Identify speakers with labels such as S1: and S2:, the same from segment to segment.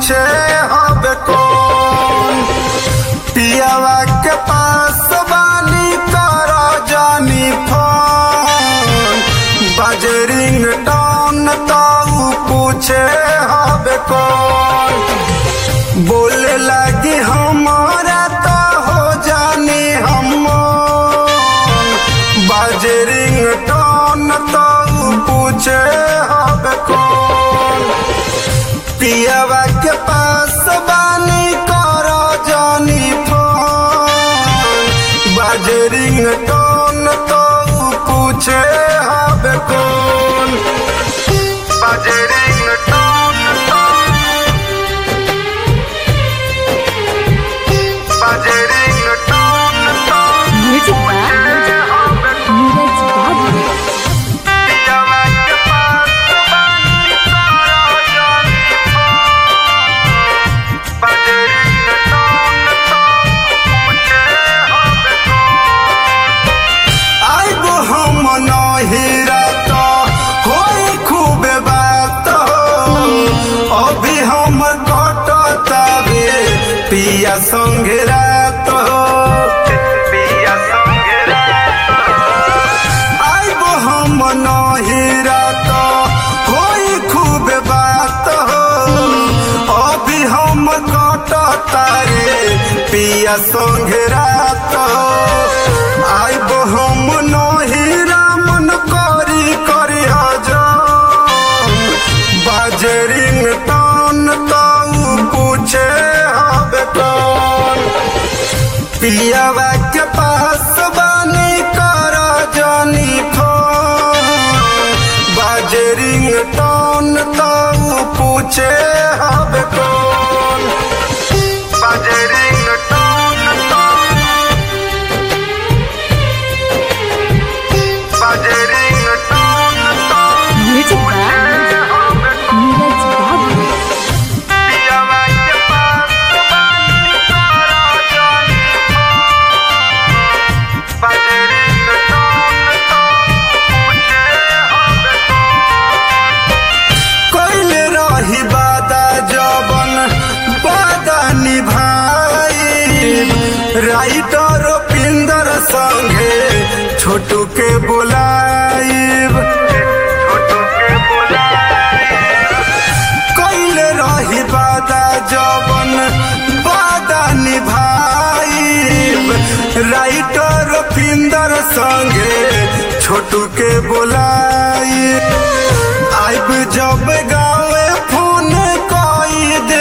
S1: पूछे हब कौन पियावा के पास बानी कर जानी फोन बजरिंग टोन तो पूछे हब कौन बोले लगी हमारा तो हो जानी हम बजरिंग टोन तो पूछे हब कौन पियावा के पास बानी कर जानी फोन बजरिंग टोन तो पूछे हब कौन बजरिंग टोन तो बजरिंग टोन तो
S2: म्यूजिक बाय नीरज बाबू
S1: पियावा के पास बानी कर जानी फोन बजरिंग टोन तो पूछे हब आइगो हम नहिरा तो होई खूब बात हो अभी हम कटतावे पिया संगे रात हो पिया संगे रात आइगो हम नहिरा तो होई खूब बात हो अभी हम कटतारे पिया संगे रात हो आइबो हम नहिरा मन करी करी हजम बाजरिंग टन ताऊ पूछे हब कौन पियावा के पास बानी कर जानी फोन बाजरिंग टन ताऊ पूछे हब कौन बाजरिंग टन ताऊ बजरिंग टोन तो
S2: म्यूजिक बाय नीरज बाबू
S1: पियावा के पास बानी कर जानी फोन बजरिंग टोन तो पूछे हब कइले रही वादा जबन वादा निभाई राइटर पिंदर संगे छोटू के बुलाइब छोटू के बुलाइब कइले रही वादा जबन वादा निभाइब राइटर पिंदर संगे छोटू के बोलाई आइब जब गावे फोन कई दे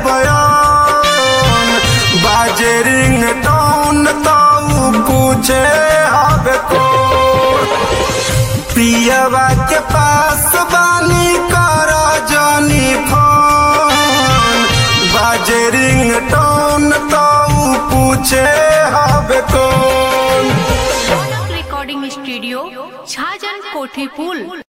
S1: हबयान बाजरिंग टोन तो पूछे हब को पियावा के पास बानी कर जानी फोन बाजरिंग टोन तो पूछे हब कौन
S3: रिकॉर्डिंग स्टूडियो छाजन कोठी पुल